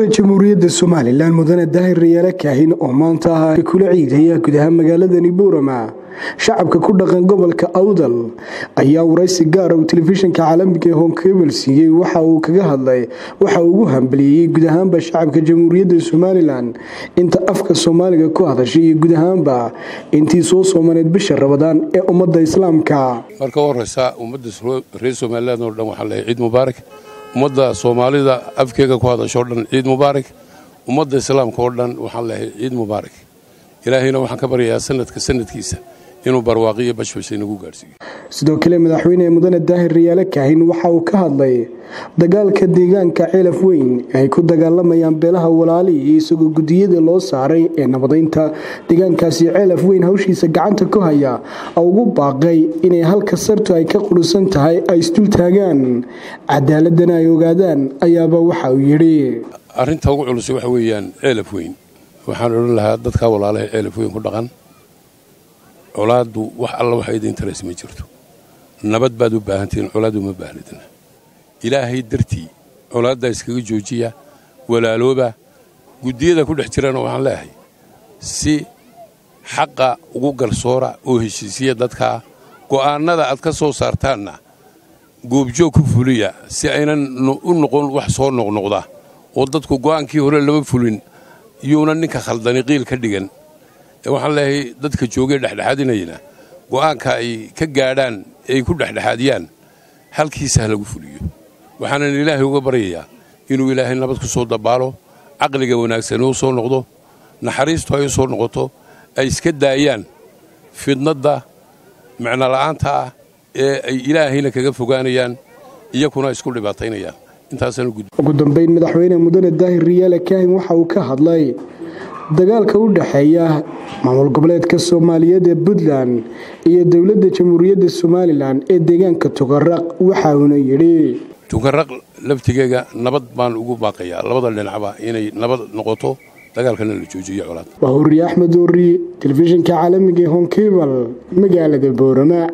hore jamhuuriyadda somalilan mudane daahir rayaale kaahin oo maanta ah kula ciidaya gudaha magaaladani buurama shacabka ku dhaqan gobolka awdal ayaa waraysi gaara uu telefishinka caalamiga ee honkebel siiyey waxa uu kaga hadlay waxa uu ugu hambaliyeeyey guud ahaanba shacabka jamhuuriyadda somalilan inta afka soomaaliga ku hadashay iyo guud ahaanba intii soo soomaneed bisha rabadaan ee ummadda islaamka marka u horeysa ummadda reer somalilan oo dhan waxaan leehay ciid mubaarak ummadda soomaalida afkeega ku hadashoo dhan ciid mubaarak ummadda islaamka oo dhan waxaan leehay ciid mubaarak ilaahayna waxaan ka baryayaa sanadka sanadkiisa inuu barwaaqiyo bashbasha inagu gaadhsiiyo sidoo kale madaxweyne mudane daahir rayaale kaahin waxa uu ka hadlay dagaalka deegaanka ceelaf weyn ay ku dagaalamayaan beelaha walaali iyo isagoo gudiyada loo saaray ee nabadaynta deegaankaasi ceelaf weyn hawshiisa gacanta ku haya oo ugu baaqay inay halka sartu ay ka qurusan tahay ay isdul taagaan cadaaladana ay ogaadaan ayaaba waxa uu yidhi arrinta ugu culusay waxa weeyaan ceelaf weyn waxaan odhan lahaa dadka walaalaha ceelaf weyn ku dhaqan colaaddu wax alla waxa idin taras ma jirto nabad baad u baahantihiin colaad uma baahnidna ilaahay dartii colaaddaa iskaga joojiya walaalooba guddiyada ku dhex jirana waxaan leeyahay si xaqa ugu garsoora oo heshiisiya dadkaa go'aannada aad ka soo saartaanna goobjoog ku fuliya si aynan u noqon wax soo noqnoqda oo dadku go'aankii hore lama fulin yuuna ninka khaldani qiil ka dhigan waxaan leeyahay dadka joogee dhexdhexaadinayna go'aanka ay ka gaadhaan ee ay ku dhexdhexaadiyaan halkiisa ha lagu fuliyo waxaanan ilaahay uga baryayaa inuu ilaahay nabad ku soo dabaalo caqliga wanaagsani u soo noqdo naxariistu ay u soo noqoto ay iska daayaan fidnadda micnola'aanta ah ee ay ilaahayna kaga fogaanayaan iyakuna isku dhibaataynayaan ugu dambayn madaxweyne mudane daahir riyaale kaahin waxa uu ka hadlay dagaalka u dhexeeya maamul goboleedka soomaaliyeed ee puntland iyo dowladda jamhuuriyadda somalilan ee deegaanka tukaraq waxa uuna yidhi tukaraq laftigeega nabad baan ugu baaqayaa labada dhinacba inay nabad noqoto dagaalkana la joojiyo colaad waa hurriye axmed oori telefishinka caalamiga ee honkebal magaalada boorama